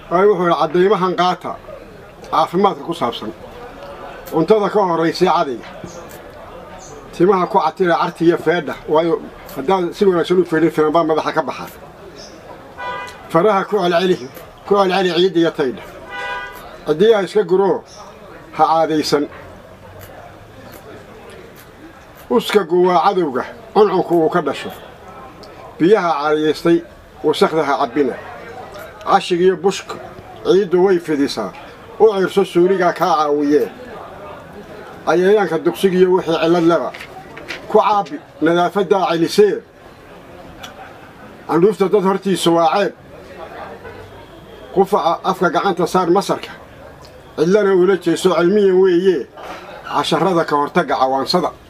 waayo wuxuu yidhi caddaymahan qaata caafimaadka ku saabsan cuntada ka horraysay cadayga timaha ku catira carti iyo feedha waayo haddaad si wanaagsan u feedhin filanbaa madaxa ka baxa faraha ku celceli ku celceli ciidda iyo taydha ciddiyaha iska guroo ha caadaysan uskagu waa cadowga cuncunku uu ka dhasho biyaha caadayaystay wasakhda ha cabbina cashigiiyo bushka ciiddu way fidisaa u ciirso suuligaa kaa caawiyee cayayaanka dugsigiiyo wixii cillad leba ku caabi nadaafaddaa celisee candhuufta dad hortiisa waa ceeb qufaca afka gacanta saar masarka cidlana ula jeeso cilmiyan weeyee casharrada ka hortagga cawaansada